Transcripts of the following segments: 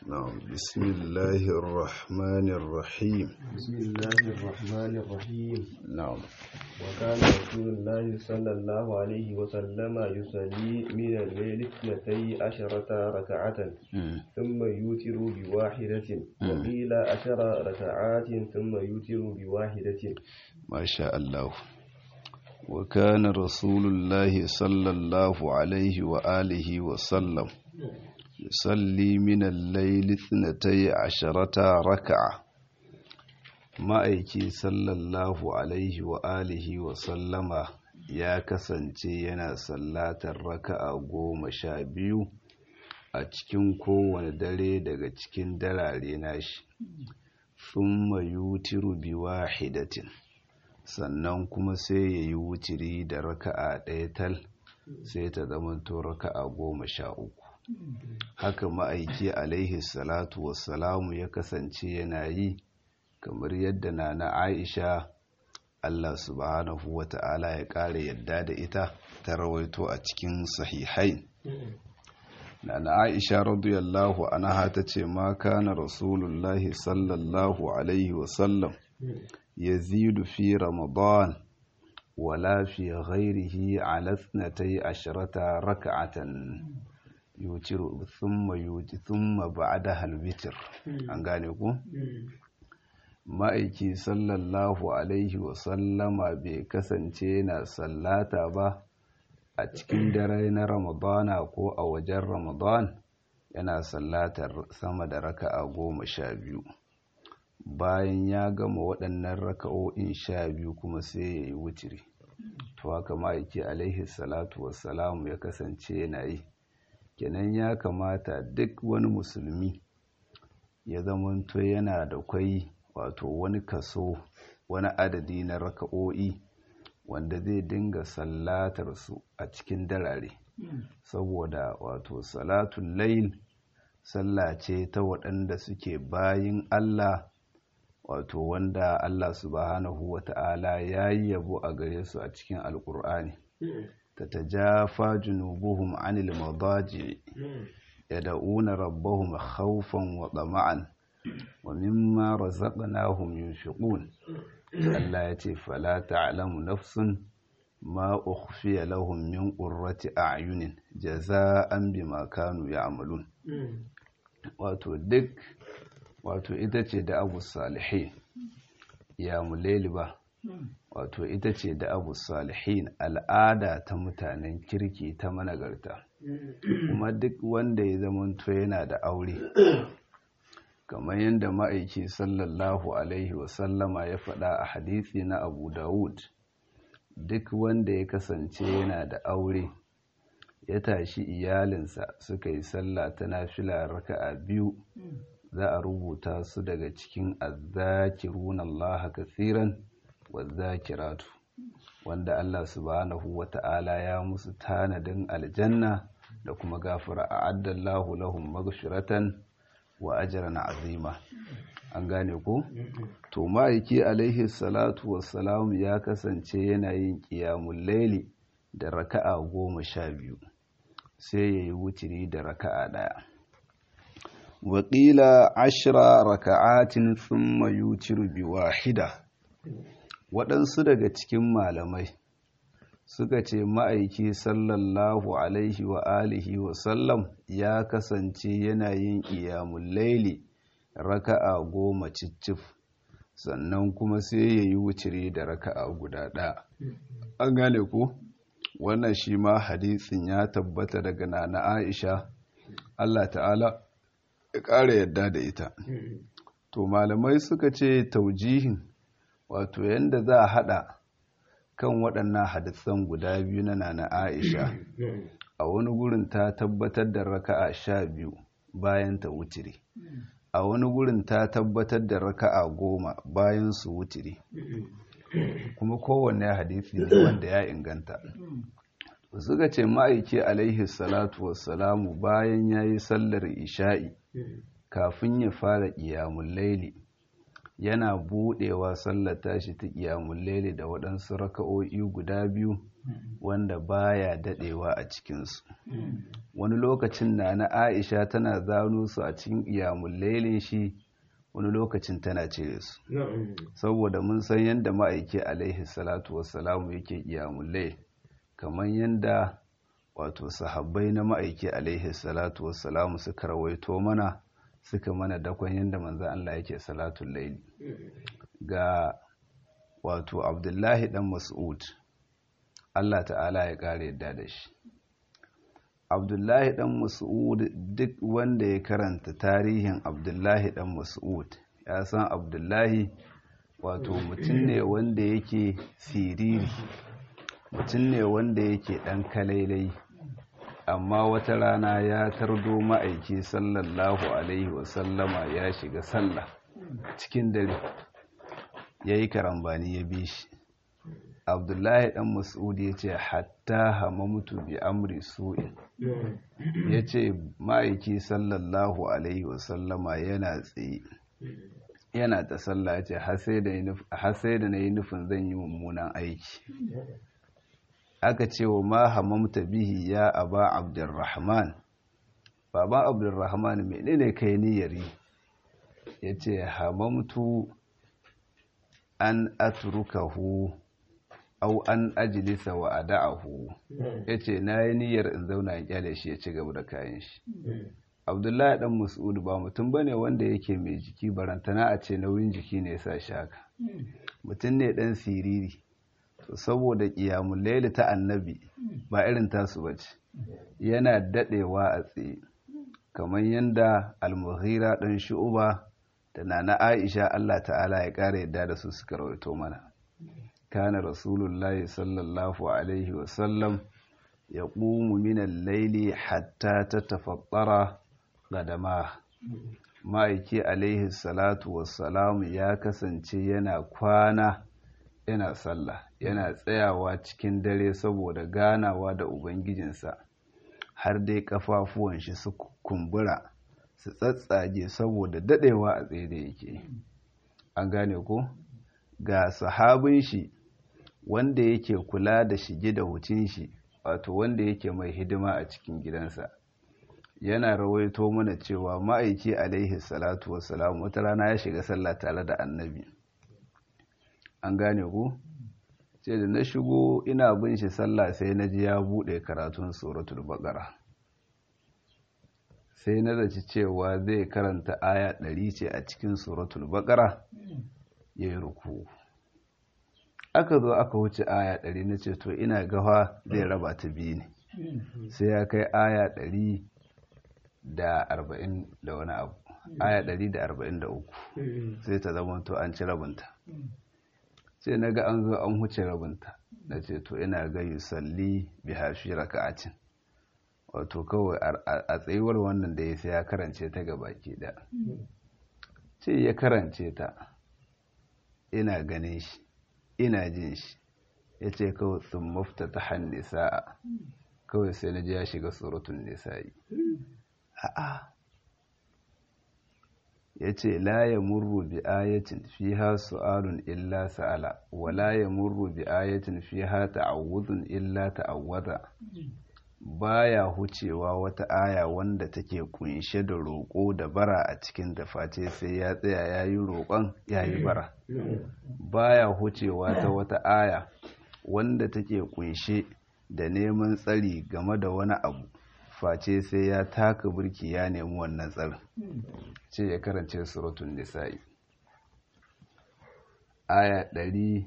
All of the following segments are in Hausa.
نعم بسم الله الرحمن الرحيم بسم الله الرحمن الرحيم نعم وكان رسول الله صلى الله عليه وسلم يصلي من الليل اثنتي عشرة ركعة مم. ثم يوتر بواحدة وقيل عشر ركعات ثم يوتر بواحدة ما شاء الله وكان رسول الله صلى الله عليه وآله وسلم يصلي من الليل اثنتي عشرة ركعة ma'aiki sallallahu alaihi wa alihi wa sallama ya kasance yana sallatar raka'a goma sha biyu a cikin kowane dare daga cikin darare nashi thumma yutiru bi wahidatin sannan kuma sai ya yi wutiri da raka'a ɗaya tal sai ta zamanto raka'a goma sha uku haka ma'aiki alaihi salatu wassalamu ya kasance yana yi kamar yadda na na aisha allah subhanahu wa ta'ala ya ƙara yadda da ita ta rawaito a cikin sahihai na na aisha radiyallahu anha ta ce ma kana rasulullahi sallallahu alaihi wasallam yazidu fi ramadan wala fi ghairihi ala ithnatay ashrata rak'atan yutiru thumma yuti thumma ba'daha al-witr an gane ku ma'aiki sallallahu alaihi wasallama bai kasance na sallata ba a cikin dare na ramadana ko a wajen ramadan yana sallatar sama da raka'a goma sha biyu bayan ya gama waɗannan raka'o'in sha biyu kuma sai ya yi wutiri to haka ma'aiki alaihi salatu wassalamu ya kasance yana yi kenan ya kamata duk wani musulmi ya zamanto yana da kwai wato wani kaso wani adadi na raka'o'i wanda zai dinga sallatar su a cikin darare saboda wato salatun layl sallah ce ta waɗanda suke bayin Allah wato wanda Allah subhanahu wata'ala ya yi yabo a gare su a cikin alkur'ani ta tajafa junubuhum anil madaji yad'una rabbahum khawfan wa tama'an wa mimma razaqnahum yunfiqun Allah ya ce fala ta'lamu nafsun ma ukhfiya lahum min qurrati a'yunin jaza'an bima kanu ya'malun wato duk wato ita ce da abu salihin ya mulaili ba wato ita ce da abu salihin al'ada ta mutanen kirki ta managarta kuma duk wanda ya zamanto yana da aure kamar yadda ma'aiki sallallahu alaihi wasallama ya faɗa a hadisi na abu dawud duk wanda ya kasance yana da aure ya tashi iyalinsa suka yi sallah ta nafila raka'a biyu za a rubuta su daga cikin azzakirun Allah kasiran wazzakiratu wanda Allah subhanahu wata'ala ya musu tanadin aljanna da kuma gafara a addallahu lahum maghfiratan wa ajran azima an gane ko to ma'aiki alaihi salatu wassalam ya kasance yana yin qiyamul laili da raka'a goma sha biyu sai yayi wutiri da raka'a daya waƙila ashira raka'atin thumma yutiru bi wahida waɗansu daga cikin malamai suka ce ma'aiki sallallahu alaihi wa alihi wa sallam ya kasance yana yin iyamun laili raka'a goma cicif sannan kuma sai ya yi wucire da raka'a guda ɗaya an gane ku wannan shi ma hadisin ya tabbata daga nana aisha allah ta'ala ya ƙara yadda da ita to malamai suka ce taujihin wato yadda za a haɗa kan waɗannan hadisan guda biyu na nana aisha a wani gurin ta tabbatar da raka'a sha biyu bayan ta wutiri a wani gurin ta tabbatar da raka'a goma bayan su wutiri kuma kowanne hadisi ne wanda ya inganta suka ce ma'aiki alaihi salatu wassalamu bayan ya yi sallar isha'i kafin ya fara ƙiyamun laili yana buɗewa sallar tashi ta ƙiyamun laili da waɗansu raka'o'i guda biyu wanda baya daɗewa a cikinsu wani lokacin na na aisha tana zano su a cikin ƙiyamun lailin shi wani lokacin tana cire su saboda mun san yadda ma'aiki alaihi salatu wassalamu yake ƙiyamun lail kamar yadda wato sahabbai na ma'aiki alaihi salatu wassalamu suka rawaito mana suka mana dakon yadda manzan Allah yake salatun laili ga wato abdullahi dan mas'ud Allah ta'ala ya kare yadda da shi abdullahi dan mas'ud duk wanda ya karanta tarihin abdullahi dan mas'ud ya san abdullahi wato mutum ne wanda yake siriri mutum ne wanda yake dan kalailai amma wata rana ya tardo ma'aiki sallallahu alaihi wasallama ya shiga sallah cikin dare ya yi karambani ya bi shi abdullahi dan mas'ud ya ce hatta hamamtu bi amri su'in ya ce ma'aiki sallallahu alaihi wasallama yana tsaye yana ta sallah ya ce har sai da na yi nufin zan yi mummunan aiki aka ce wa ma hamamta bihi ya aba abdurrahman baban abdurrahman menene kai niyyari ya ce hamamtu an atrukahu au an ajilisa wa ada'ahu ya ce na yi niyyar in zauna in kyale shi ya ci gaba da kayan shi abdullahi dan mas'ud ba mutum bane wanda yake mai jiki barantana a ce nauyin jiki ne ya sa shi haka mutum ne dan siriri to saboda ƙiyamun laili ta annabi ba irin tasu ba ce yana daɗewa a tsaye kamar yadda almuhira ɗan shu'uba da nana aisha allah ta'ala ya ƙara yadda da su suka rawaito mana kana rasulullahi sallallahu alaihi wasallam ya ƙumu minan laili hatta ta tafattara gadama ma'aiki alaihi salatu wassalamu ya kasance yana kwana yana sallah yana tsayawa cikin dare saboda ganawa da ubangijinsa har dai kafafuwan shi su kumbura su tsatsage saboda dadewa a tsaye da yake an gane ko ga sahabin shi wanda yake kula da shige da hucin shi wato wanda yake mai hidima a cikin gidansa yana rawaito mana cewa ma'aiki alaihi salatu wassalam wata rana ya shiga sallah tare da annabi an gane ku ce da na shigo ina bin shi sallah sai na ji ya buɗe karatun suratul baqara sai na zaci cewa zai karanta aya ɗari ce a cikin suratul baqara ya yi ruku aka zo aka wuce aya ɗari na ce to ina gawa zai raba ta biyu ne sai ya kai aya ɗari da arba'in da wani abu aya ɗari da arba'in da uku sai ta zama to an ci rabinta sai na ga an zo an huce rabinta na ce to ina ga yusalli bi hafi raka'atin wato kawai a tsayuwar wannan da ya sai ya karance ta ga baki da ce ya karance ta ina ganin shi ina jin shi ya ce kawai sun mafta ta hannu sa'a kawai sai na ji ya shiga surutun nisa'i a'a ya ce la ya murru bi ayatin fiha su'alun illa sa'ala wa la ya murru bi ayatin fiha ta'awudun illa ta'awwada baya hucewa wata aya wanda take kunshe da roƙo da bara a cikin da face sai ya tsaya ya yi roƙon ya yi bara baya hucewa ta wata aya wanda take kunshe da neman tsari game da wani abu face sai ya taka burki ya nemi wannan tsarin ce ya karance suratun nisa'i aya ɗari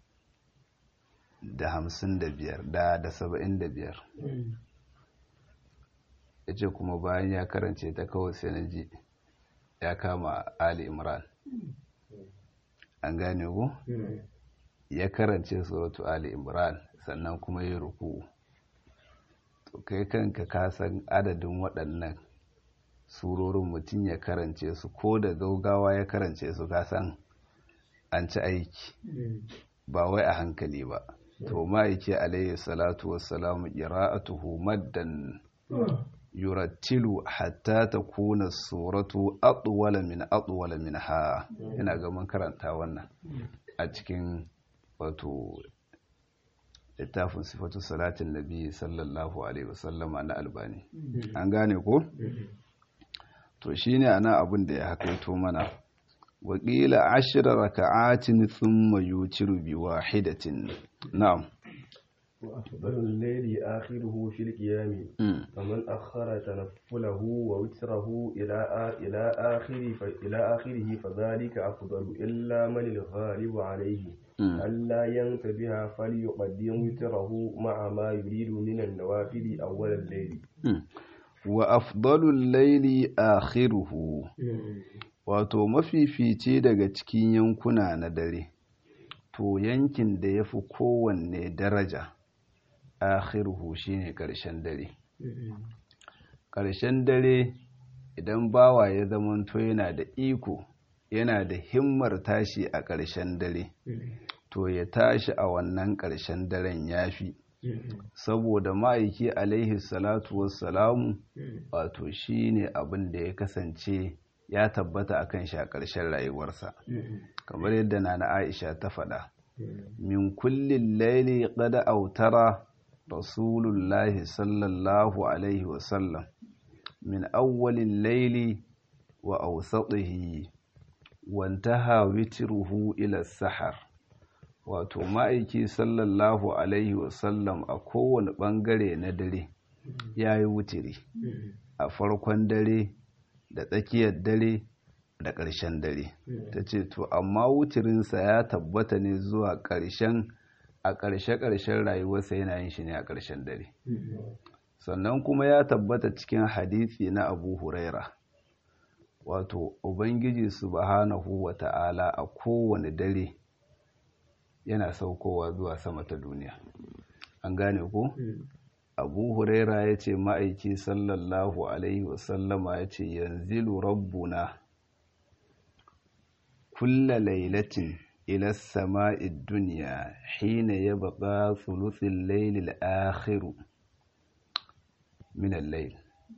da hamsin da biyar da da saba'in da biyar ya ce kuma bayan ya karance ta kawai sai na ji ya kama ali imran an gane ku ya karance suratu ali imran sannan kuma ya ruku to kai kanka ka san adadin waɗannan surorin mutum ya karance su ko da gaugawa ya karance su ka san an ci aiki ba wai a hankali ba to ma'aiki alayhi salatu wassalamu qira'atuhu maddan yurattilu hatta takuna suratu atwala min atwala minha ina ga mun karanta wannan a cikin wato littafin sifatu salatin nabi sallallahu alaihi wasallama na albani an gane ko to shine ana abin da ya hakaito mana wakila ashira raka'atin thumma yutiru bi wahidatin na'am وأفضل الليل آخره في القيام فمن أخر تنفله ووتره إلى إلى آخر إلى آخره فذلك أفضل إلا من الغالب عليه ألا ينتبه فليقدم وتره مع ما يريد من النوافل أول الليل وأفضل الليل آخره wato mafifici daga cikin yankuna na dare to yankin da ya fi kowanne daraja akhiruhu shine ƙarshen dare ƙarshen dare idan bawa ya zamanto yana da iko yana da himmar tashi a ƙarshen dare to ya tashi a wannan ƙarshen daren yafi saboda ma'aiki alaihi salatu wassalamu wato shine abin da ya kasance ya tabbata akan shi a ƙarshen rayuwarsa kamar yadda na Aisha ta faɗa min kullin laili qad autara rasulullahi sallallahu alaihi wasallam min awwalin laili wa awsatihi wantaha witruhu ila sahar wato ma'aiki sallallahu alaihi wasallam a kowane ɓangare na dare ya yi wutiri a farkon dare da tsakiyar dare da ƙarshen dare ta ce to amma wutirinsa ya tabbata ne zuwa ƙarshen a ƙarshe-ƙarshen rayuwarsa yana yin shi ne a ƙarshen dare sannan kuma ya tabbata cikin hadisi na abu huraira wato ubangiji subhanahu wa ta'ala a kowane dare yana saukowa zuwa sama ta duniya an gane ko abu huraira ya ce ma'aiki sallallahu alaihi wasallama ya ce yanzilu rabbuna kulla lailatin ila sama'id duniya hina ya baka thuluthin lailil akhiru min al-layl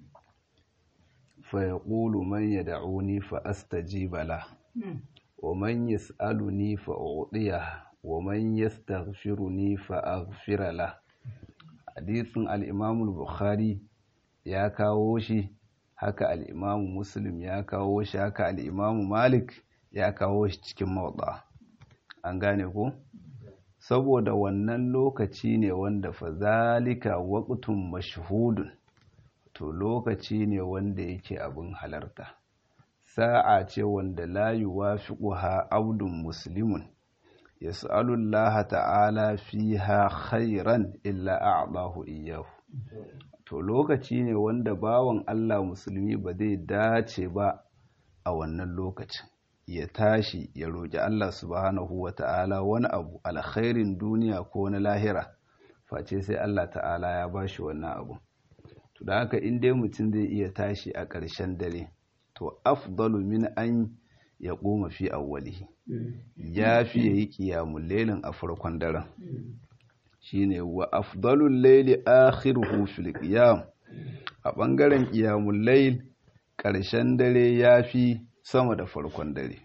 fa yaqulu man yad'uni fa astajiba la wa man yas'aluni fa u'tiyahu wa man yastaghfiruni fa aghfira la hadisin al-Imam al-Bukhari ya kawo shi haka al-Imam Muslim ya kawo shi haka al-Imam Malik ya kawo shi cikin mawda an gane ko saboda wannan lokaci ne wanda fa zalika waqtun mashhudun to lokaci ne wanda yake abin halarta sa'a ce wanda la yuwafiquha abdun muslimun yas'alullaha ta'ala fiha khairan illa a'dahu iyyahu to lokaci ne wanda bawan Allah musulmi ba zai dace ba a wannan lokacin ya tashi ya roƙi Allah subhanahu wa ta'ala wani abu alkhairin duniya ko na lahira face sai Allah ta'ala ya bashi wannan abu to da haka in dai mutum zai iya tashi a ƙarshen dare to afdalu min an ya ƙoma fi awwalihi ya fi yayi ƙiyamun lailin a farkon daren shine wa afdalul laili akhiruhu fil qiyam a ɓangaren ƙiyamun lail ƙarshen dare ya fi sama da farkon dare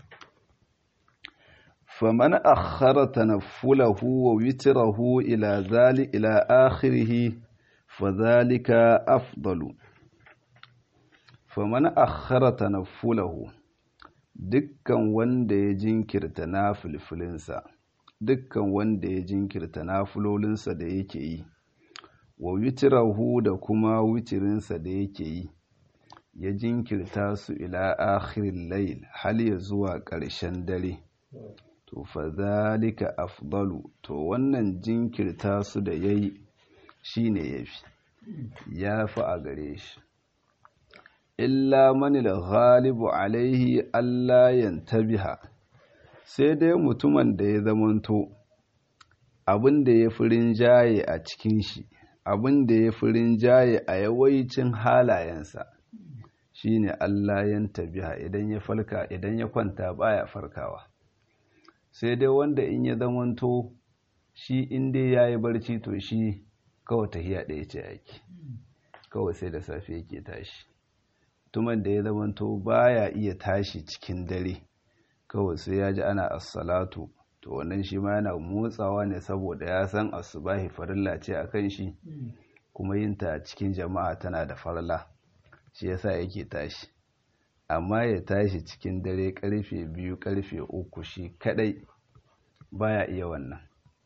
faman akhara tanaffulahu wa witrahu ila zali ila akhirih fadhalika afdalu faman akhara tanaffulahu dukkan wanda ya jinkirta na filfilinsa dukkan wanda ya jinkirta na fulolinsa da yake yi wa witirahu da kuma witirinsa da yake yi ya jinkirta su ila akhirin layl hal ya zuwa ƙarshen dare to fa zalika afdalu to wannan jinkirta su da yayi shine yafi yafi a gare shi illa manil ghalibu alaihi Allah yantabiha sai dai mutumin da ya zamanto abin da ya fi rinjaye a cikin shi abin da ya fi rinjaye a yawaicin halayensa shine Allah yantabiha idan ya falka idan ya kwanta baya farkawa sai dai wanda in ya zamanto shi in dai yayi barci to shi kawai tahiya ɗaya ce yake kawai sai da safe yake tashi tuman da ya zamanto baya iya tashi cikin dare kawai sai ya ji ana assalatu to wannan shi ma yana motsawa ne saboda ya san asubahi farilla ce a kan shi kuma yin ta cikin jama'a tana da farla shi yasa yake tashi amma ya tashi cikin dare karfe biyu karfe uku shi kadai baya iya wannan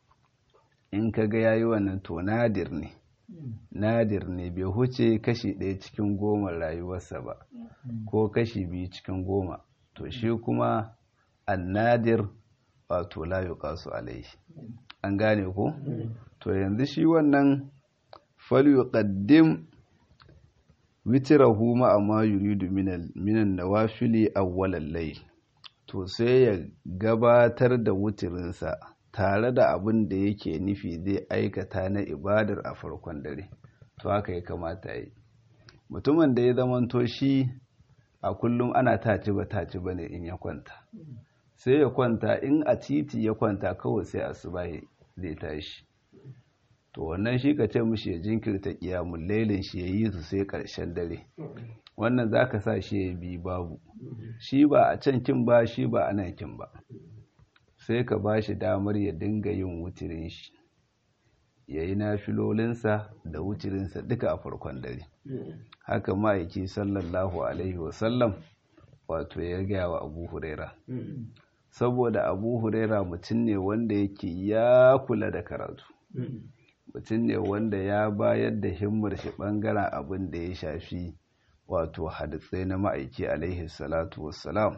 in ka ga yayi wannan to nadir ne nadir ne bai huce kashi ɗaya cikin goma rayuwarsa ba ko kashi biyu cikin goma to shi kuma annadir wato la yuqasu alaihi an gane ko to yanzu shi wannan fal yuqaddim witrahu ma amma yuridu minan nawafili awwalal layl to sai ya gabatar da wutirinsa tare da abin da yake nufi zai aikata na ibadar a farkon dare to haka ya kamata yi mutumin da ya zamanto shi a kullum ana taci ba taci ba ne in ya kwanta sai ya kwanta in a titi ya kwanta kawai sai asuba zai tashi to wannan shi ka ce mushi ya jinkirta kiyamun lailin shi ya yi su sai karshen dare wannan za ka sa shi ya bi babu shi ba a can kin ba shi ba a nan kin ba sai ka ba shi damar ya dinga yin wutirin shi ya yi nafilolinsa da wutirinsa duka a farkon dare haka ma'aiki sallallahu alaihi wasallam wato ya gaya wa abu huraira saboda abu huraira mutum ne wanda yake ya kula da karatu mutum ne wanda ya bayar da himmar shi bangaren abin da ya shafi wato hadisai na ma'aiki alaihi salatu wassalam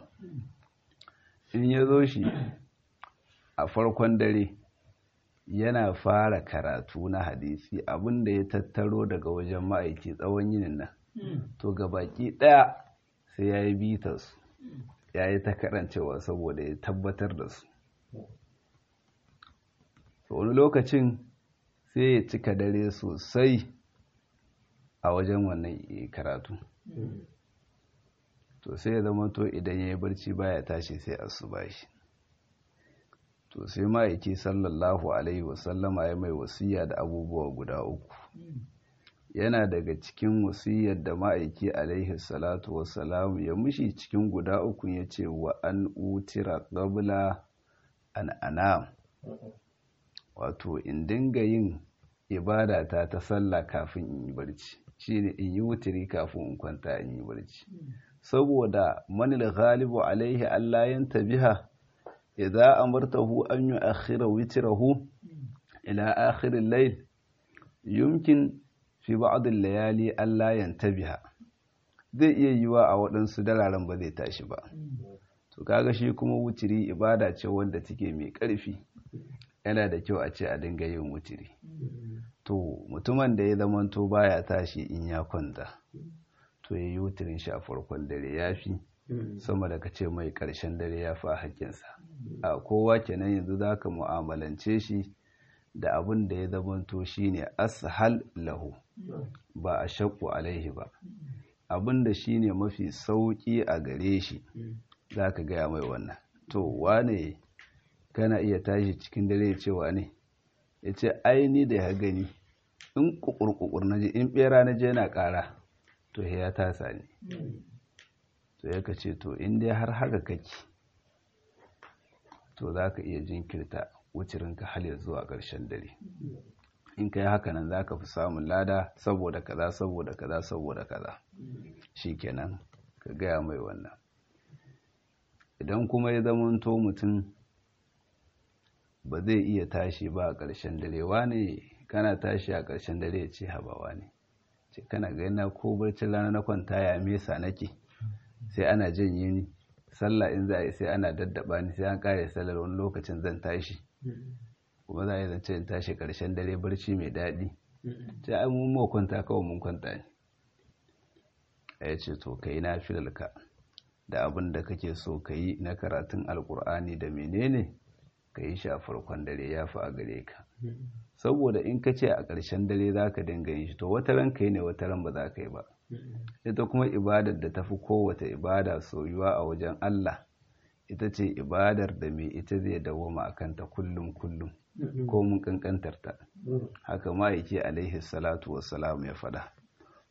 in ya zo shi a farkon dare yana fara karatu na hadisi abin da ya tattaro daga wajen ma'aiki tsawon yinin nan to ga baki ɗaya sai ya yi bitarsu ya yi ta karancewa saboda ya tabbatar da su wani lokacin sai ya cika dare sosai a wajen wannan karatu to sai ya zama to idan ya yi barci baya tashi sai asuba shi to sai ma'aiki sallallahu alaihi wasallama ya mai wasiya da abubuwa guda uku yana daga cikin wasiyar da ma'aiki alaihi salatu wasalam ya mushi cikin guda uku ya ce wa an utira qabla an anam wato in dinga yin ibada ta ta sallah kafin in yi barci shine in yi wutiri kafin in kwanta in yi barci saboda manil ghalibu alaihi Allah yantabiha idza amartahu an yu'akhkhira witrahu ila akhir al-layl yumkin fi ba'd al-layali Allah yantabiha zai iya yiwa a waɗansu dararen ba zai tashi ba to kaga shi kuma wutiri ibada ce wanda take mai ƙarfi yana da kyau a ce a dinga yin wutiri to mutumin da ya zamanto baya tashi in ya kwanta to ya yi wutirin shi a farkon dare ya fi sama da ka ce mai ƙarshen dare ya fi a haƙƙinsa a kowa kenan yanzu za ka mu'amalance shi da abin da ya zamanto shi ne ashal lahu ba a shakku alaihi ba abin da shi ne mafi sauƙi a gare shi za ka gaya mai wannan to wane kana iya tashi cikin dare cewa ne ya ce aini da ya gani in kukurkukur na je in bera na je na ƙara to ya tasa ne to ya ce to in dai har haka kake to za ka iya jinkirta wucirinka hal zuwa ƙarshen dare in ka yi haka nan za ka fi samun lada saboda kaza saboda kaza saboda kaza shi kenan ka gaya mai wannan idan kuma ya zamanto mutum ba zai iya tashi ba a ƙarshen dare wane kana tashi a ƙarshen dare ya ce habawa ne ce kana gana ko barcin rana na kwanta ya mesa nake sai ana janye ni sallah in za a yi sai ana daddaba ni sai an kare sallar wani lokacin zan tashi kuma za a yi zance in tashi ƙarshen dare barci mai daɗi sai ai mun ma kwanta kawai mun kwanta ne ya ce to ka yi na filalka da abin da kake so ka yi na karatun alkur'ani da menene ka yi shi a farkon dare ya fi a gare ka saboda in ka ce a ƙarshen dare za ka dinga yin shi to wata ran ka yi ne wata ran ba za ka yi ba ita kuma ibadar da tafi kowace ibada soyuwa a wajen Allah ita ce ibadar da mai ita zai dawoma a kanta kullum kullum ko mun kankantar ta haka ma'aiki alaihi salatu wassalam ya faɗa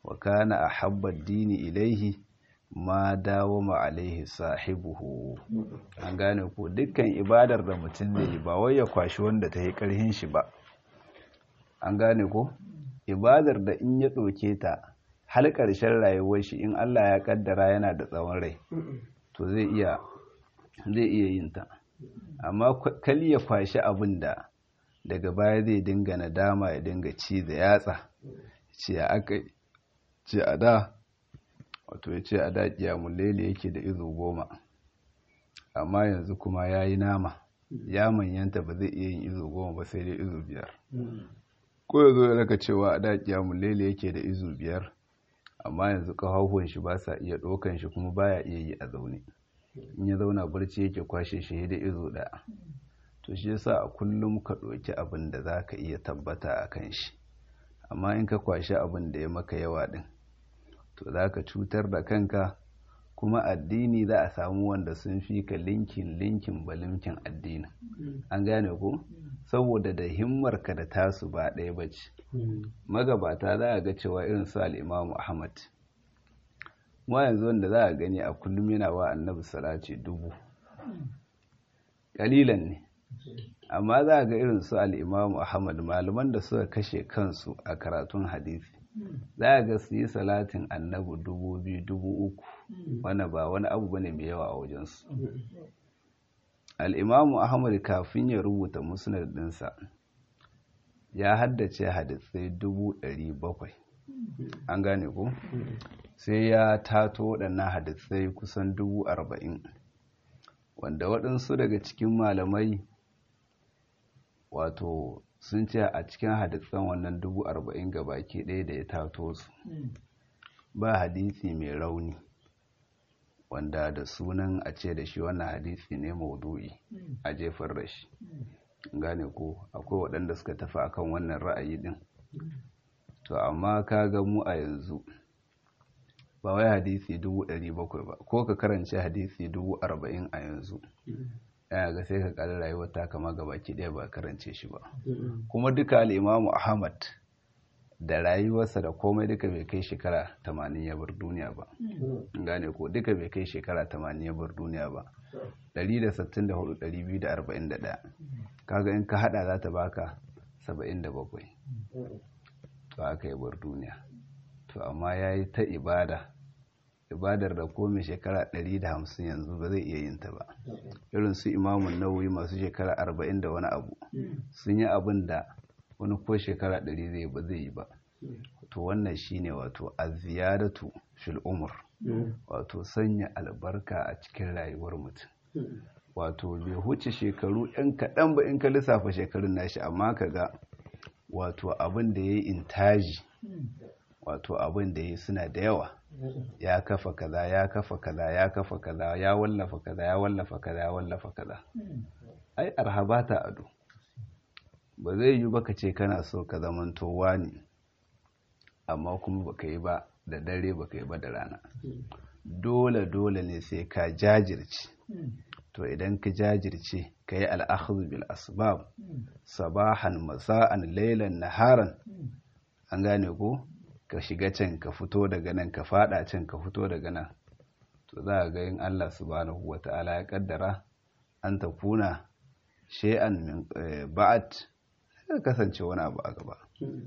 wa kana ahabba dini ilaihi ma dawama alaihi sahibuhu an gane ko dukkan ibadar da mutum zai yi ba wai ya kwashi wanda ta yi karhin shi ba an gane ko ibadar da in ya ɗauke ta har ƙarshen rayuwar shi in Allah ya kaddara yana da tsawon rai to zai iya zai iya yin ta amma kali ya kwashi abin da daga baya zai dinga nadama ya dinga ci da yatsa ce aka ce a da wato ya ce a da kiyamun lele yake da izo goma amma yanzu kuma ya yi nama ya manyanta ba zai iya yin izo goma ba sai dai izo biyar ko ya zo ya raka cewa a da kiyamun lele yake da izo biyar amma yanzu kafafuwan shi ba sa iya ɗaukan shi kuma baya iya yi a zaune in ya zauna barci yake kwashe shi da izo ɗaya to shi yasa a kullum ka ɗauki abin da za ka iya tabbata a kan shi amma in ka kwashi abin da ya maka yawa ɗin to za ka cutar da kanka kuma addini za a samu wanda sun fi ka linkin linkin balimkin addini an gane ko saboda da himmarka da tasu ba ɗaya ba ce magabata za a ga cewa irin su al'imamu ahmad ma yanzu wanda za a gani a kullum yana wa annabi salati dubu ƙalilan ne amma za a ga irin su al'imamu ahmad malaman da suka kashe kansu a karatun hadisi za a ga su yi salatin annabi dubu biyu dubu uku wanda ba wani abu bane mai yawa a wajensu al'imamu ahmad kafin ya rubuta musnad ɗinsa ya haddace hadisai dubu ɗari bakwai an gane ku sai ya tato waɗannan hadisai kusan dubu arba'in wanda waɗansu daga cikin malamai wato sun ce a cikin hadisan wannan dubu arba'in ga baki ɗaya da ya tato su ba hadisi mai rauni wanda da sunan a ce da shi wannan hadisi ne maudu'i a jefar da shi gane ko akwai waɗanda suka tafi akan wannan ra'ayi din to amma ka ga mu a yanzu ba wai hadisi dubu ɗari bakwai ba ko ka karance hadisi dubu arba'in a yanzu yana ga sai ka ƙari rayuwar ta kama ga baki ɗaya ba karance shi ba kuma duka al'imamu ahmad da rayuwarsa da komai duka bai kai shekara tamanin ya bar duniya ba gane ko duka bai kai shekara tamanin ya bar duniya ba 164,241 kaga in ka hada za ta baka 77 to aka yi bar duniya to amma ya yi ta ibada ibadar da komai shekara 150 yanzu ba zai iya yin ta ba irin su imamun nauyi masu shekara 40 da wani abu sun yi abin da wani ko shekara 100 zai ba zai yi ba to wannan shine wato aziyadatu fil umur wato sanya albarka a cikin rayuwar mutum wato bai huce shekaru yan kaɗan ba in ka lissafa shekarun nashi amma ka ga wato abin da ya yi intaji wato abin da ya yi suna da yawa ya kafa kaza ya kafa kaza ya kafa kaza ya wallafa kaza ya wallafa kaza ya wallafa kaza ai arhaba ta ado ba zai yi baka ce kana so ka zamanto wani amma kuma baka yi ba da dare baka yi ba da rana dole dole ne sai ka jajirce to idan ka jajirce ka yi al'akhzu bil asbab sabahan masa'an lailan naharan an gane ko ka shiga can ka fito daga nan ka fada can ka fito daga nan to za a ga yin Allah subhanahu wata'ala ya kaddara an ta kuna shay'an min ba'at sai kasance wani abu a gaba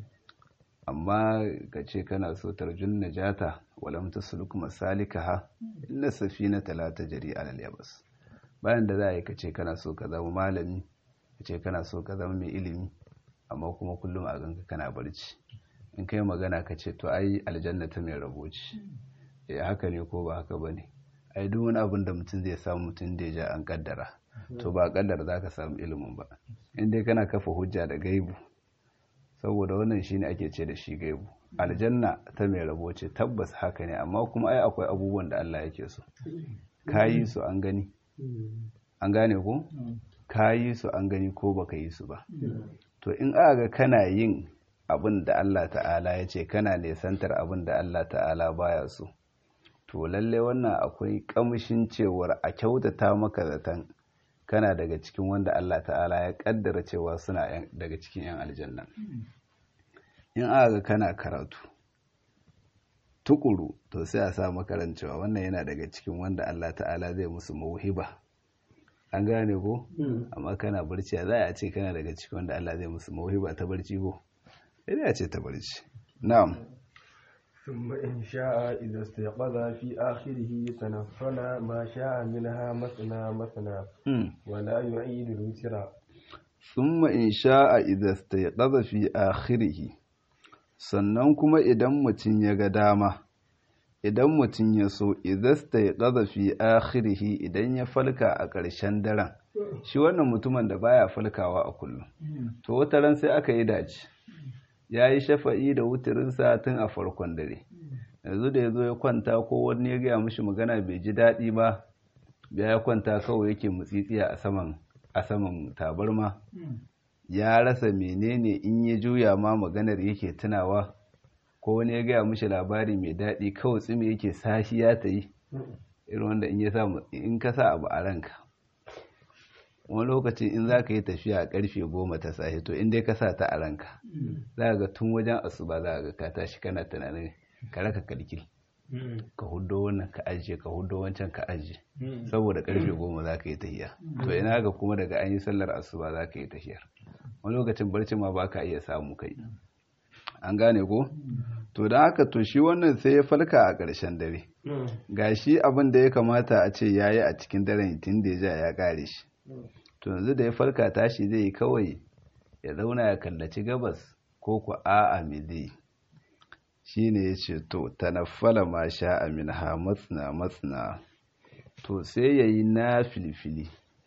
amma ka ce kana so tarjun najata walam tasluk masalikaha inna safinata la tajri ala al-yabas bayan da za a yi ka ce kana so ka zama malami ka ce kana so ka zama mai ilimi amma kuma kullum a ganka kana barci in kai magana ka ce to ai aljanna ta mai rabo ce eh haka ne ko ba haka bane ai duk wani abin da mutum zai samu mutum da ya ja an kaddara to ba kaddara za ka samu ilimin ba in dai kana kafa hujja da gaibu saboda wannan shine ake ce da shi gaibu aljanna ta mai rabo ce tabbas haka ne amma kuma ai akwai abubuwan da Allah yake so kayi su an gani an gane ko kayi su an gani ko baka yi su ba to in aka ga kana yin abin da Allah ta'ala ya ce kana nesantar abin da Allah ta'ala baya so to lalle wannan akwai kamshin cewar a kyautata maka zaton kana daga cikin wanda Allah ta'ala ya kaddara cewa suna daga cikin 'yan aljanna in aka ga kana karatu tukuru to sai a sa makarancewa wannan yana daga cikin wanda Allah ta'ala zai musu mauhiba an gane ko amma kana barci za a ce kana daga cikin wanda Allah zai musu mauhiba ta barci ko sai a ce ta barci na'am ثم إن شاء إذا استيقظ في آخره تنفل ما شاء منها مثنى مثنى ولا يعيد الوتر ثم إن شاء إذا استيقظ في آخره sannan kuma idan mutum ya ga dama idan mutum ya so idasta ya ƙaza fi akhirihi idan ya falka a ƙarshen daren shi wannan mutumin da baya falkawa a kullum to wata ran sai aka yi dace ya yi shafa'i da wuturinsa tun a farkon dare yanzu da ya zo ya kwanta ko wani ya gaya mishi magana bai ji daɗi ba ya kwanta kawai yake mutsitsiya a saman a saman tabarma ya rasa menene in ya juya ma maganar yake tunawa ko wani ya gaya mishi labari mai daɗi kawai tsimi yake sashi ya ta yi irin wanda in ya sa in ka sa abu a ranka wani lokaci in za ka yi tafiya a karfe goma ta safe to in dai ka sa ta a ranka za ga tun wajen asuba za ga ka tashi kana tunanin ka raka kalkil ka hudo wannan ka ajiye ka hudo wancan ka ajiye saboda karfe goma za ka yi tafiya to ina ga kuma daga an yi sallar asuba za ka yi tafiyar wani lokacin barci ma ba ka iya samu kai an gane ko to don haka to shi wannan sai ya falka a ƙarshen dare ga shi abin da ya kamata a ce ya yi a cikin daren tun da ya ja ya ƙare shi to yanzu da ya falka tashi zai yi kawai ya zauna ya kallaci gabas ko ku a'a me zai shi ne ya ce to tanaffala ma sha amin ha matsina matsina to sai ya yi na filfili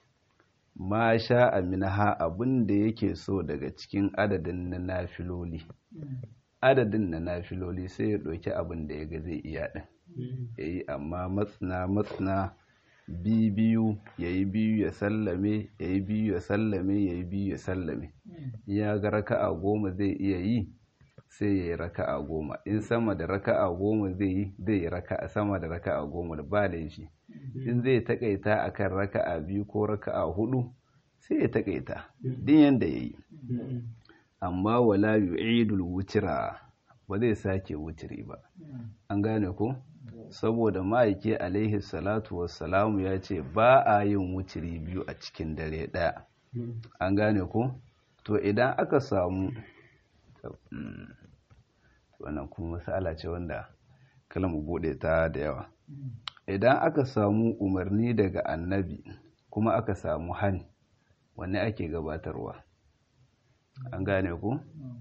ma sha amin ha abin da yake so daga cikin adadin na nafiloli adadin na nafiloli sai ya ɗauki abin da ya ga zai iya ɗin ya yi amma matsina matsina biyu ya yi biyu ya sallame ya yi biyu ya sallame ya yi biyu ya sallame ya ga raka'a goma zai iya yi sai ya yi raka'a goma in sama da raka'a goma zai yi zai yi raka'a sama da raka'a goma da ba laifi in zai takaita akan raka'a biyu ko raka'a hudu sai ya takaita din yanda ya yi amma wala yu'idul wutira ba zai sake wutiri ba an gane ko saboda ma'aiki alaihi salatu wassalamu ya ce ba a yin wutiri biyu a cikin dare ɗaya an gane ko to idan aka samu wannan kuma masala ce wanda mu bude ta da yawa idan aka samu umarni daga annabi kuma aka samu hani wanne ake gabatarwa an gane ku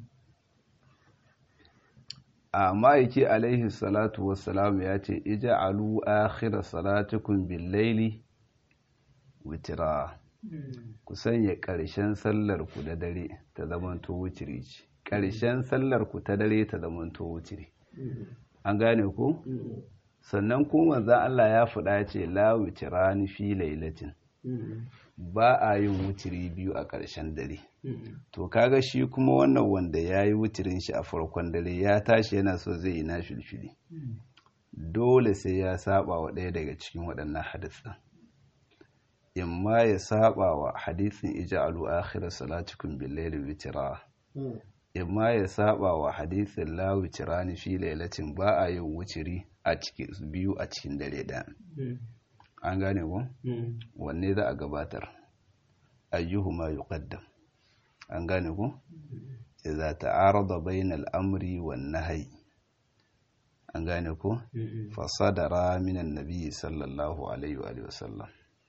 a ma'aiki alaihi salatu wassalam ya ce ija'alu akhira salatukum bil laili witira ku sanya ƙarshen sallar ku da dare ta zamanto wutiri ce ƙarshen sallar ku ta dare ta zamanto wutiri an gane ku sannan kuma manzon Allah ya faɗa ce la witirani fi lailatin ba a yin wutiri biyu a ƙarshen dare to kaga shi kuma wannan wanda ya yi wutirin shi a farkon dare ya tashi yana so zai yi na filfili dole sai ya saba wa ɗaya daga cikin waɗannan hadisan in ma ya saba wa hadisin ija'alu akhir salatukum bil layli witra in ma ya saba wa hadisin la witrani fi lailatin ba a yin wutiri a cikin biyu a cikin dare ɗaya an gane ko wanne za a gabatar ayyuhuma yuqaddam an gane ku idza ta'arada bayna al-amri wan nahyi an gane ku fa sadara min an-nabi sallallahu alaihi wa alihi wasallam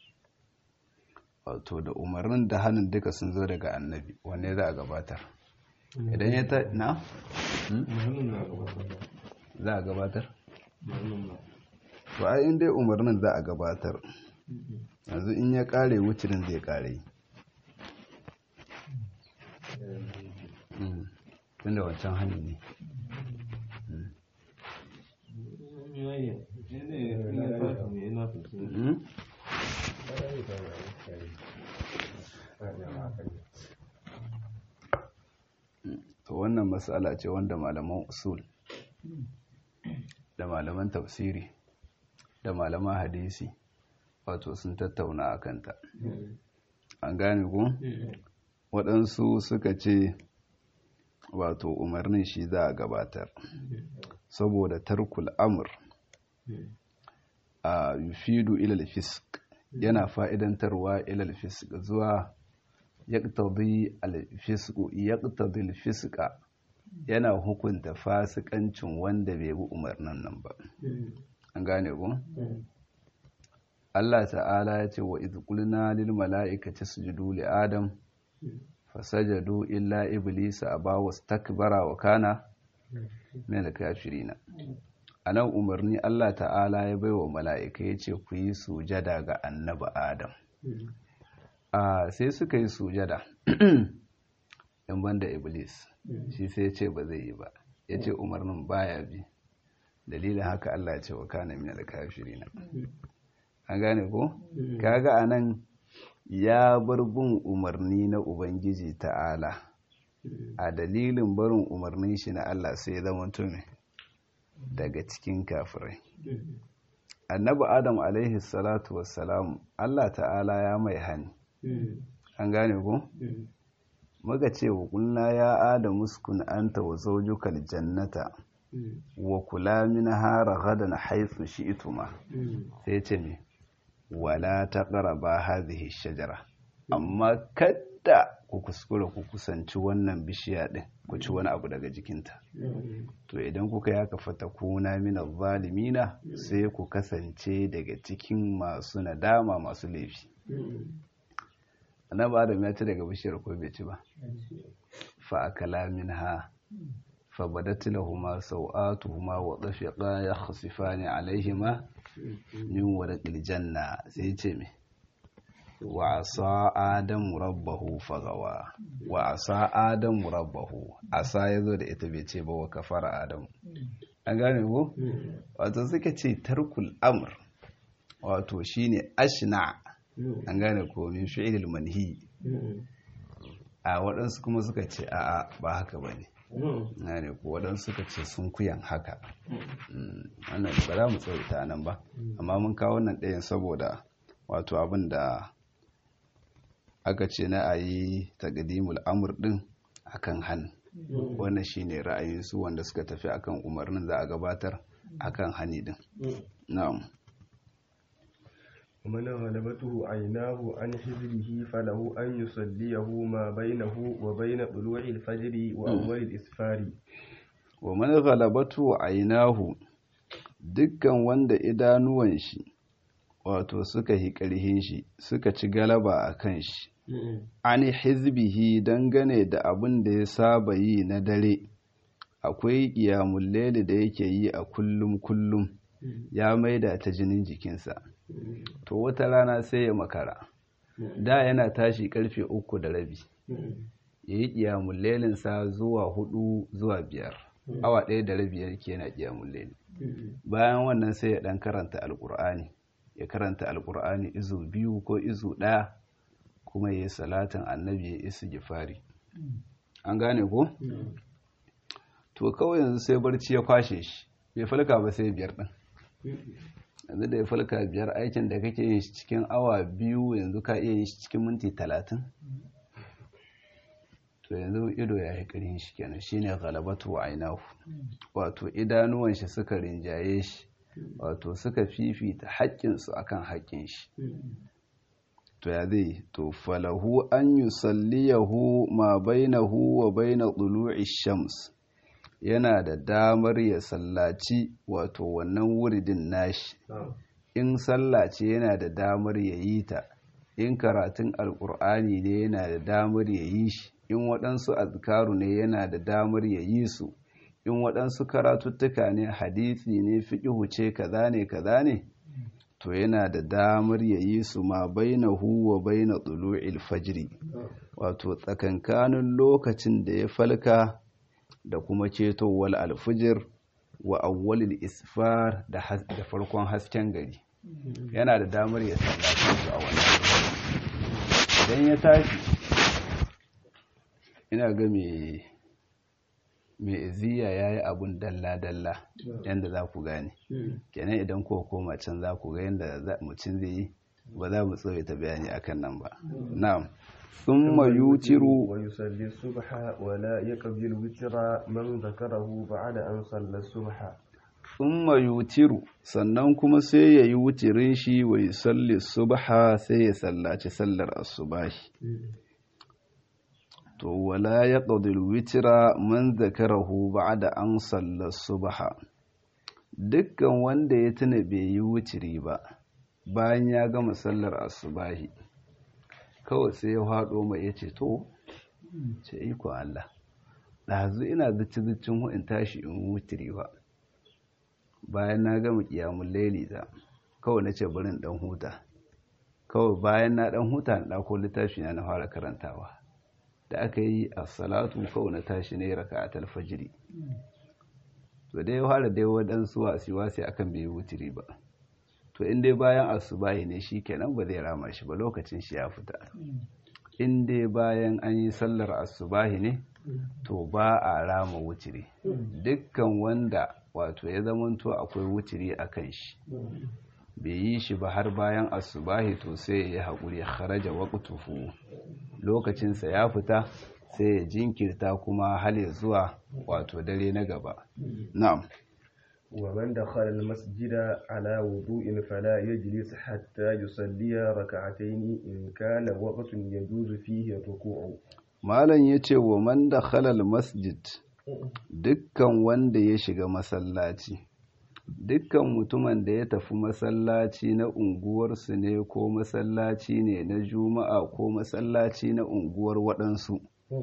wato da umarnin da hannun duka sun zo daga annabi wanne za a gabatar idan ya ta na za a gabatar to ai in dai umarnin za a gabatar yanzu in ya kare wucirin zai kare tun da wancan hannu ne to wannan matsala ce wanda malaman usul da malaman tafsiri da malaman hadisi wato sun tattauna a kanta an gane ku waɗansu suka ce wato umarnin shi za a gabatar saboda tarkul amur a yufidu ilal fisk yana fa'idantarwa ilal fisk zuwa yaqtadi al fisku yaqtadi al fiska yana hukunta fasikancin wanda bai bi umarnin nan ba an gane ku Allah ta'ala ya ce wa idh qulna lil mala'ikati isjudu li adam fasajadu illa iblisa aba wastakbara wa kana min al-kafirin anan umarni Allah ta'ala ya baiwa mala'ika ya ce ku yi sujada ga annabi adam a sai suka yi sujada in banda iblis shi sai ya ce ba zai yi ba ya ce umarnin baya bi dalilin haka Allah ya ce wa kana min al-kafirin an gane ko kaga anan ya bar bin umarni na ubangiji ta'ala a dalilin barin umarnin shi na Allah sai ya zama tumi daga cikin kafirai annabi adam alaihi salatu wassalam Allah ta'ala ya mai hani an gane ko muka ce wa kulna ya adam uskun anta wa zawjukal jannata wa kula minha ragadan haythu shi'tuma sai ce me wala taqraba hadhihi shajara amma kadda ku kuskura ku kusanci wannan bishiya din ku ci wani abu daga jikinta to idan kuka yaka fatakuna min zalimina sai ku kasance daga cikin masu nadama masu laifi annabi adam ya ci daga bishiyar ko bai ci ba fa akala minha fa badat lahumu sawatuhuma wa dafiqa yakhsifani alaihima min warqil janna sai ce me wa asa adamu rabbahu fagawa wa asa adamu rabbahu asa yazo da ita bai ce ba wa kafara adamu an gane ko wato suka ce tarkul amr wato shine ashna an gane ko min fi'ilil manhi a waɗansu kuma suka ce a'a ba haka bane gane ko waɗansu suka ce sun kuyan haka wannan ba za mu tsawaita nan ba amma mun kawo wannan ɗayan saboda wato abin da aka ce na a yi taƙadimul amur ɗin akan hannu wannan shine ra'ayinsu wanda suka tafi akan umarnin za a gabatar akan hani ɗin na'am ومن غلبته عيناه عن حزبه فله أن يصليه ما بينه وبين طلوع الفجر وأول الإسفار ومن غلبته عيناه dukkan wanda idanuwan shi wato suka yi ƙarhin shi suka ci galaba a kan shi an hizbihi dangane da abin da ya saba yi na dare akwai ƙiyamun lele da yake yi a kullum kullum ya maida ta jinin jikinsa to wata rana sai ya makara da yana tashi karfe uku da rabi ya yi ƙiyamun lelinsa zuwa hudu zuwa biyar awa ɗaya da rabi yake yana ƙiyamun leli bayan wannan sai ya ɗan karanta alƙur'ani ya karanta alƙur'ani izu biyu ko izu ɗaya kuma ya yi salatin annabi ya isi gifari an gane ko? to kawai yanzu sai barci ya kwashe shi bai falka ba sai biyar ɗin yanzu da ya falka biyar aikin da kake yin shi cikin awa biyu yanzu ka iya yin shi cikin minti talatin to yanzu ido ya yi ƙarin shi kenan shine galabatu wa ainahu wato idanuwan shi suka rinjaye shi wato suka fifita haƙƙinsu akan haƙƙin shi to ya zai to falahu an yusalliyahu ma bainahu wa baina tulu'i shams yana da damar ya sallaci wato wannan wuridin nashi in sallace yana da damar ya yi ta in karatun alkur'ani ne yana da damar ya yi shi in waɗansu azkaru ne yana da damar ya yi su in waɗansu karatuttuka ne hadisi ne fiƙihu ce kaza ne kaza ne to yana da damar ya yi su ma baina huwa baina tulu'il fajri wato tsakankanin lokacin da ya falka da kuma cetowar alfijir wa awwalil isfar da farkon hasken gari yana da damar ya sallace su a wannan idan ya tashi ina ga mai iziya ya yi abun dalla-dalla yadda za ku gane kenan idan ko koma can za ku ga yadda mutum zai yi ba za mu tsawaita bayani akan nan ba na'am thumma yutiru wa yusalli subha wa la yaqbil witra man zakarahu ba'da an salla subha thumma yutiru sannan kuma sai ya yi wutirin shi wa yusalli subha sai ya sallaci sallar asubahi to wala yaqdil witra man zakarahu ba'da an salla subha dukkan wanda ya tuna bai yi wutiri ba bayan ya gama sallar asubahi kawai sai ya haɗo mai ya ce to ce iko Allah ɗazu ina zici-zicin in tashi in wutiri ba bayan na gama ƙiyamun laili ta kawai na ce barin ɗan huta kawai bayan na ɗan huta na ɗako littafi na na fara karantawa da aka yi a salatu kawai na tashi ne raka a talfajiri to dai ya fara dai waɗansu wasi-wasi akan bai wutiri ba to in dai bayan asubahi ne shi kenan ba zai rama shi ba lokacin shi ya fita in dai bayan an yi sallar asubahi ne to ba a rama wutiri dukkan wanda wato ya zamanto akwai wutiri a kan shi bai yi shi ba har bayan asubahi to sai ya yi haƙuri ya kharaja waqtuhu lokacinsa ya fita sai ya jinkirta kuma hal zuwa wato dare na gaba na'am ومن دخل المسجد على وضوء فلا يجلس حتى يصلي ركعتين إن كان وقت يجوز فيه الركوع malam yace wa man dakhala almasjid dukkan wanda ya shiga masallaci dukkan mutumin da ya tafi masallaci na unguwarsu ne ko masallaci ne na juma'a ko masallaci na unguwar waɗansu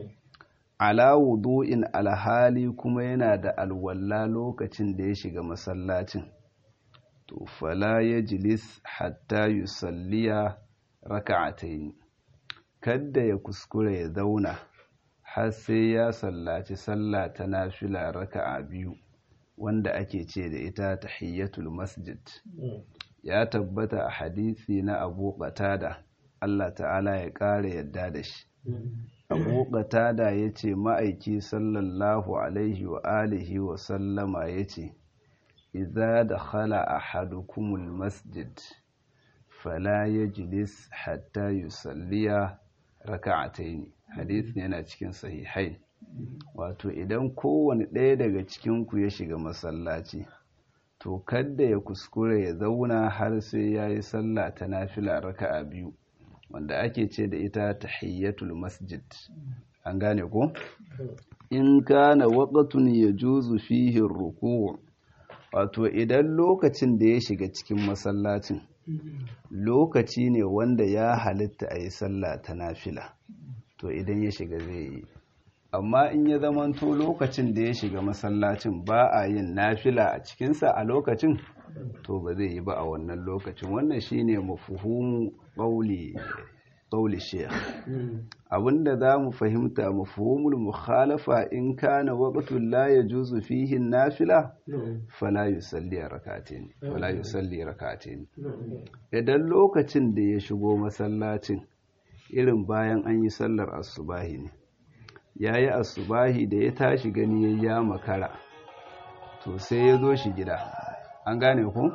ala wudu'in alhali kuma yana da alwalla lokacin da ya shiga masallacin to fala ya jilis hatta yusalliya raka'atayn kadda ya kuskure ya zauna har sai ya sallaci sallah ta nafila raka'a biyu wanda ake ce da ita tahiyyatul masjid ya tabbata a hadisi na Abu Qatada Allah ta'ala ya ƙara yadda da shi abu qatada ya ce ma'aiki sallallahu alaihi wa alihi wa sallama ya ce iza da khala ahadukumul masjid fala yajlis hatta yusalliya raka'ataini hadisi yana cikin sahihai wato idan kowane ɗaya daga cikinku ya shiga masallaci to kadda ya kuskure ya zauna har sai ya yi sallah ta nafila raka'a biyu wanda ake ce da ita tahiyyatul masjid an gane ko in kana waqtun yajuzu fihi ruku' wato idan lokacin da ya shiga cikin masallacin lokaci ne wanda ya halitta a yi sallah ta nafila to idan ya shiga zai yi amma in ya zamanto lokacin da ya shiga masallacin ba a yin nafila a cikinsa a lokacin to ba zai yi ba a wannan lokacin wannan shine mafuhumu ƙauli ƙauli sheikh abinda za mu fahimta mafuhumul mukhalafa in kana waqtul la yajuzu fihi nafila fala yusalli rak'atayn fala yusalli rak'atayn idan lokacin da ya shigo masallacin irin bayan an yi sallar asubahi ne yayi asubahi da ya tashi gani ya makara to sai ya zo shi gida an gane ku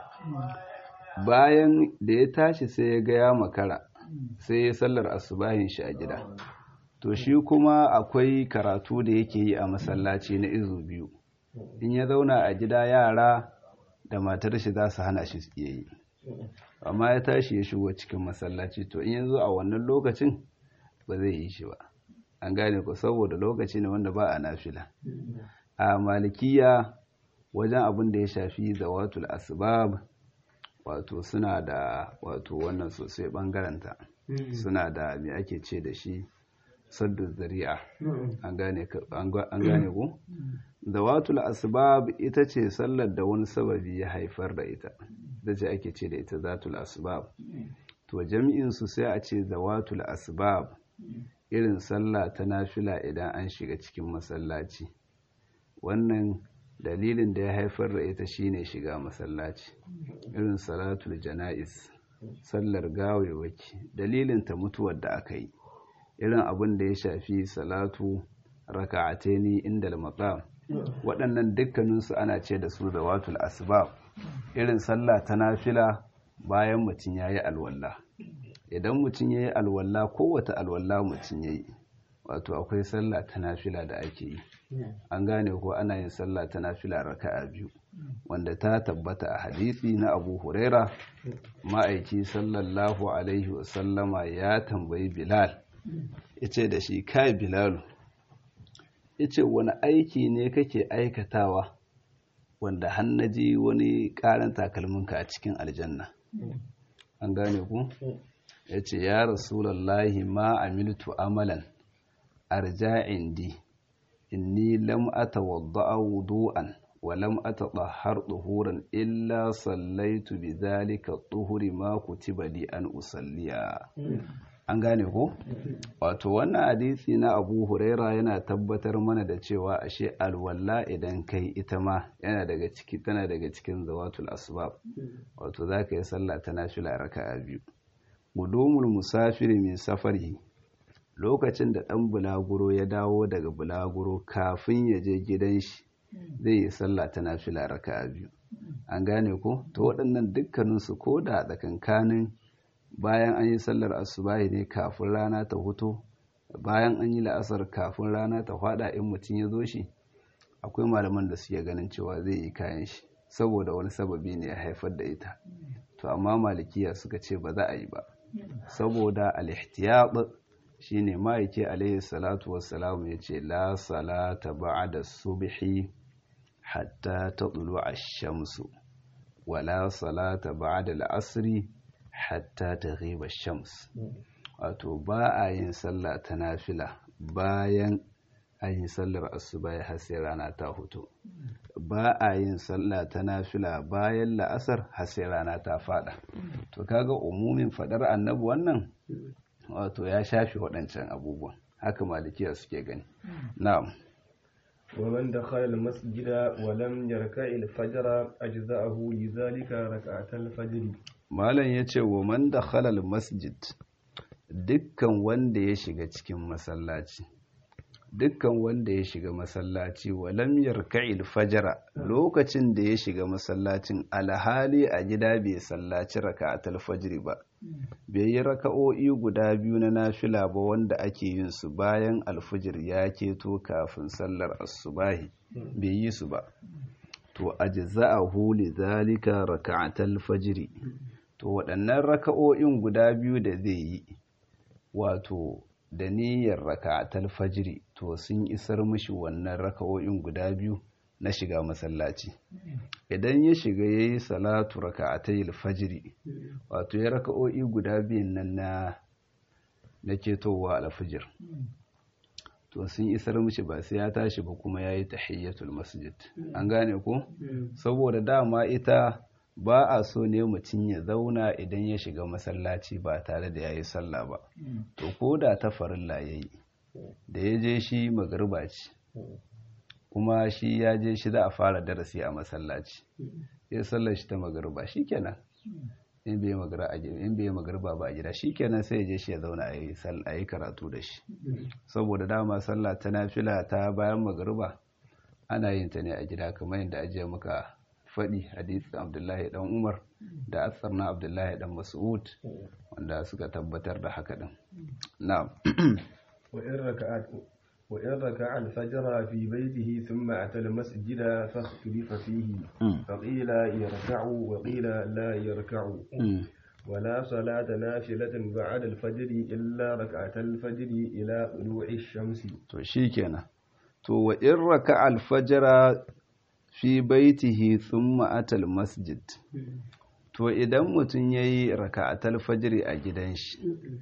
bayan da ya tashi sai ya ga ya makara sai ya sallar asubahin shi a gida to shi kuma akwai karatu da yake yi a masallaci na izu biyu in ya zauna a gida yara da matar shi za su hana shi iya yi amma ya tashi ya shigo cikin masallaci to in yanzu a wannan lokacin ba zai yi shi ba an gane ku saboda lokaci ne wanda ba a nafila a malikiya wajen abin da ya shafi zawatul asbab wato suna da wato wannan sosai bangaranta suna da me ake ce da shi saddu zari'a an gane ku zawatul asbab ita ce sallar da wani sababi ya haifar da ita da ce ake ce da ita zatul asbab to jami'in su sai a ce zawatul asbab irin sallah ta nafila idan an shiga cikin masallaci wannan dalilin da ya haifar da ita shine shiga masallaci irin salatul jana'iz sallar gawewaki dalilin ta mutuwar da aka yi irin abin da ya shafi salatu raka'ataini inda al-maqam waɗannan dukkaninsu ana ce da su zawatul asbab irin sallah ta nafila bayan mutum ya yi alwalla idan mutum ya yi alwalla kowata alwalla mutum ya yi wato akwai sallah ta nafila da ake yi an gane ko ana yin sallah ta nafila raka'a biyu wanda ta tabbata a hadisi na abu huraira ma'aiki sallallahu alaihi wasallama ya tambayi bilal ya ce da shi kai bilalu ya ce wani aiki ne kake aikatawa wanda hannaji wani karan takalminka a cikin aljanna an gane ku ya ce ya rasulallahi ma amiltu amalan arja indi inni lam atawadda'a wudu'an wa lam atahhar duhuran illa sallaitu bidhalika tuhuri ma kutiba li an usalliya an gane ko wato wannan hadisi na Abu Huraira yana tabbatar mana da cewa ashe alwalla idan kai ita ma yana daga ciki tana daga cikin zawatul asbab wato zaka yi sallah ta nafila raka'a biyu gudumul musafiri min safari lokacin da ɗan bulaguro ya dawo daga bulaguro kafin ya je gidan shi zai yi sallah ta nafila raka'a biyu an gane ko to waɗannan dukkaninsu ko da tsakankanin bayan an yi sallar asubahi ne kafin rana ta huto bayan an yi la'asar kafin rana ta fada in mutum ya zo shi akwai malaman da suke ganin cewa zai yi kayan shi saboda wani sababi ne ya haifar da ita to amma malikiya suka ce ba za a yi ba saboda al-ihtiyat shine ma'aiki alaihi salatu wassalam ya ce la salata ba'da subhi hatta tadlu ash-shamsu wala salata ba'da al-asri hatta taghiba ash-shams wato ba a yin sallah ta nafila bayan an yi sallar asuba har sai rana ta hutu ba a yin sallah ta nafila bayan la'asar har sai rana ta fada to kaga umumin fadar annabi wannan wato ya shafi waɗancan abubuwan haka malikiya suke gani na'am ومن دخل المسجد ولم يركع الفجر أجزأه لذلك ركعة الفجر malam yace wa man dakhala masjid dukkan wanda ya shiga cikin masallaci dukkan wanda ya shiga masallaci walam yarka'il fajara lokacin da ya shiga masallacin alhali a gida bai sallaci raka'atul fajri ba bai yi raka'o'i guda biyu na nafila ba wanda ake yin su bayan alfajir ya keto kafin sallar asubahi bai yi su ba to ajza'ahu li zalika raka'atul fajri to waɗannan raka'o'in guda biyu da zai yi wato da niyyar raka'atul fajri to sun isar mishi wannan raka'o'in guda biyu na shiga masallaci idan ya shiga yayi salatu raka'atayil fajri wato ya raka'o'i guda biyun nan na na ketowa alfajir to sun isar mishi ba sai ya tashi ba kuma yayi tahiyyatul masjid an gane ko saboda dama ita ba a so ne mutum ya zauna idan ya shiga masallaci ba tare da ya yi sallah ba to ko da ta farilla ya yi da ya je shi magarba ce kuma shi ya je shi za a fara darasi a masallaci ya sallar shi ta magarba shi kenan in bai magarba ba a gida shi kenan sai ya je shi ya zauna a yi karatu da shi saboda dama sallah ta nafila ta bayan magarba ana yin ta ne a gida kamar yadda ajiye muka faɗi hadisin abdullahi dan umar da asar na abdullahi dan mas'ud wanda suka tabbatar da haka din na'am وإن ركع الفجر في بيته ثم أتى المسجد فاختلف فيه فقيل يركع وقيل لا يركع ولا صلاة نافلة بعد الفجر إلا ركعة الفجر إلى طلوع الشمس to shikenan to wa in raka al-fajr fi baitihi thumma atal masjid to idan mutum yayi raka'atul fajr a gidan shi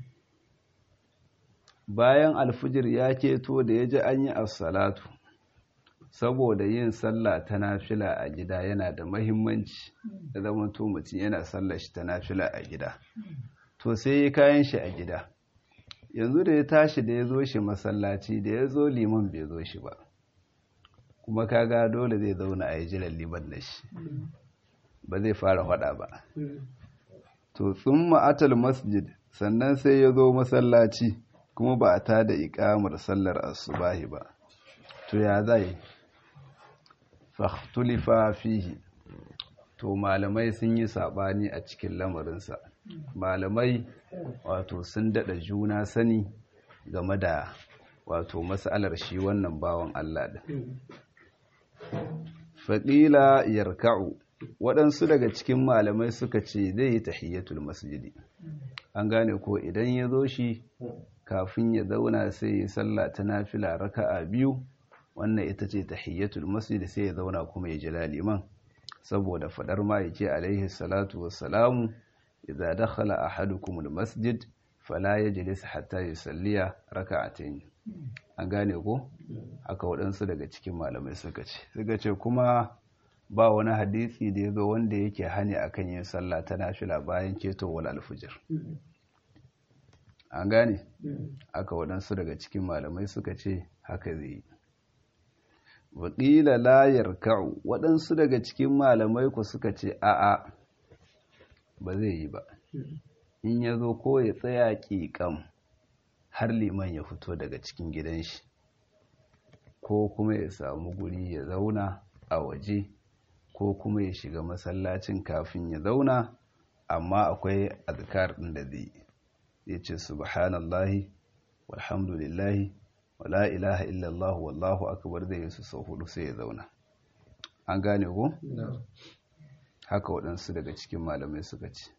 bayan alfijir ya keto da yaji an yi as-salatu saboda yin sallah ta nafila a gida yana da mahimmanci da zaman to mutum yana sallar shi ta nafila a gida to sai ya kayan shi a gida yanzu da ya tashi da ya zo shi masallaci da ya zo liman bai zo shi ba kuma kaga dole zai zauna a yi jiran liman da shi ba zai fara hada ba to sun ma'atal masjid sannan sai ya zo masallaci kuma ba a ta da ikamar sallar asubahi ba to ya zai fahtulifa fihi to malamai sun yi saɓani a cikin lamarinsa malamai wato sun daɗa juna sani game da wato matsalar shi wannan bawan Allah ɗin faƙila yarka'u waɗansu daga cikin malamai suka ce zai yi tahiyyatul masjidi an gane ko idan ya zo shi kafin ya zauna sai ya sallah ta nafila raka'a biyu wannan ita ce tahiyyatul masjidi sai ya zauna kuma ya jira liman saboda fadar ma yake alaihi salatu wassalamu idza dakhala ahadukum almasjid fala yajlis hatta yusalliya raka'atayn an gane ko haka waɗansu daga cikin malamai suka ce suka ce kuma ba wani hadisi da ya zo wanda yake hani akan yin sallah ta nafila bayan ketowar alfujir an gane aka waɗansu daga cikin malamai suka ce haka zai yi waƙila layar ka'u waɗansu daga cikin malamai ku suka ce a'a ba zai yi ba in ya zo ko ya tsaya ƙiƙam har liman ya fito daga cikin gidan shi ko kuma ya samu guri ya zauna a waje ko kuma ya shiga masallacin kafin ya zauna amma akwai azkar ɗin da zai ya ce subhanallahi walhamdulillahi wala ilaha illallah wallahu akbar zai su sau hudu sai ya zauna an gane ko haka waɗansu daga cikin malamai suka ce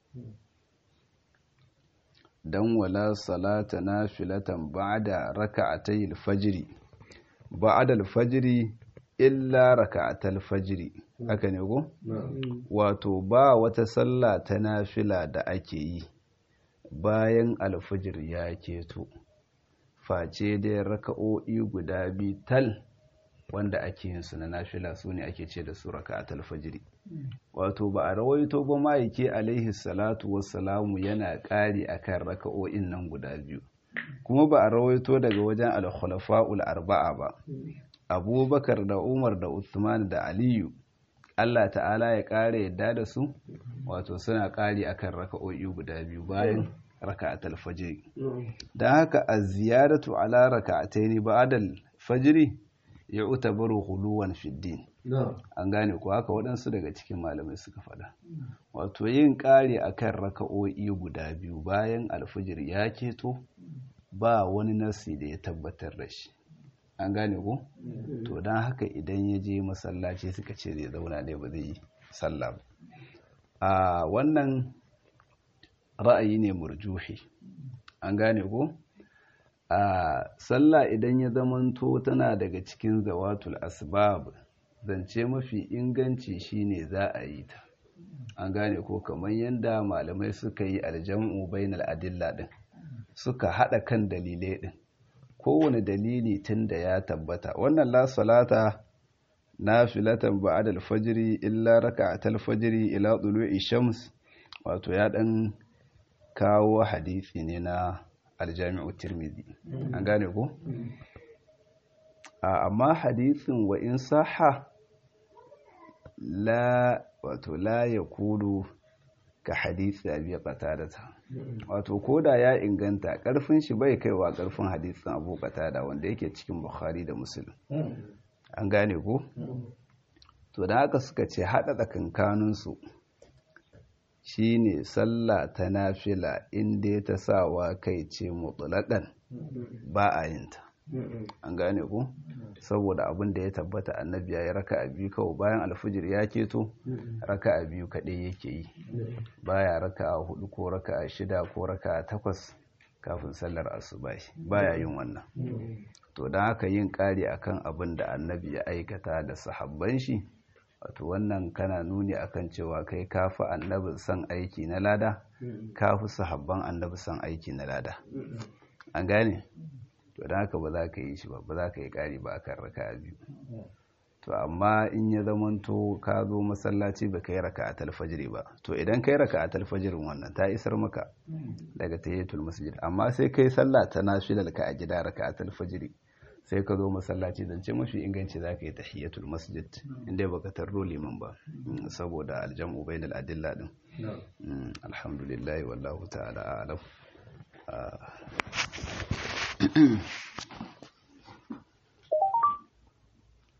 dan wala salata nafilatan ba'da raka'atay al-fajr ba'da al-fajr illa raka'atal fajr haka ne ko wato ba wata sallah ta nafila da ake yi bayan al-fajr ya keto face dai raka'o'i guda biyu tal wanda ake yin su na nafila su ne ake ce da su raka'atul fajr wato ba a rawaito ba ma'aike alaihi salatu wassalamu yana ƙari akan raka'o'in nan guda biyu kuma ba a rawaito daga wajen al-khulafa'ul arba'a ba abubakar da umar da uthman da aliyu Allah ta'ala ya ƙara yadda da su wato suna ƙari akan raka'o'i guda biyu bayan raka'atul fajr dan haka az-ziyadatu ala raka'ataini ba'da al-fajr yu'tabaru ghuluwan fi din an gane ko haka waɗansu daga cikin malamai suka faɗa wato yin ƙari akan raka'o'i guda biyu bayan alfijir ya keto ba wani nasi da ya tabbatar da shi an gane ko to don haka idan ya je masallaci suka ce zai zauna ne ba zai yi sallah ba a wannan ra'ayi ne murjuhi an gane ko a sallah idan ya zamanto tana daga cikin zawatul asbab zance mafi inganci shine za a yi ta an gane ko kamar yadda malamai suka yi aljam'u bainal adilla din suka hada kan dalilai din kowane dalili tun da ya tabbata wannan la salata nafilatan ba'da al-fajr illa raka'atal fajr ila tulu'i shams wato ya dan kawo hadisi ne na aljami'u tirmidhi an gane ko amma hadisin wa in saha la wato la ya kudu ka hadisi abi qatadata wato koda ya inganta karfin shi bai kaiwa karfin hadisin abu qatada wanda yake cikin bukhari da muslim an gane ko to da haka suka ce hada tsakankanin su shine sallah ta nafila inda ta sawa kai ce mutlaqan ba a yin ta an gane ku saboda abin da ya tabbata annabi ya yi raka a biyu kawai bayan alfijir ya keto raka a biyu kaɗai yake yi baya raka a hudu ko raka a shida ko raka a takwas kafin sallar asubahi baya yin wannan to don haka yin ƙari akan abin da annabi ya aikata da sahabban shi wato wannan kana nuni akan cewa kai kafi annabi son aiki na lada kafi sahabban annabi son aiki na lada an gane to don haka ba za ka yi shi ba ba za ka yi ƙari ba akan raka biyu to amma in ya zamanto ka zo masallaci ba ka yi raka a talfajiri ba to idan ka yi raka a talfajirin wannan ta isar maka daga tahiyatul masjid amma sai kai sallah ta nafilal ka a gida raka a talfajiri sai ka zo masallaci zance mafi inganci za ka yi tahiyatul masjid inda baka tarro liman ba saboda aljam'u bainal adilla din alhamdulillah wallahu ta'ala a'lam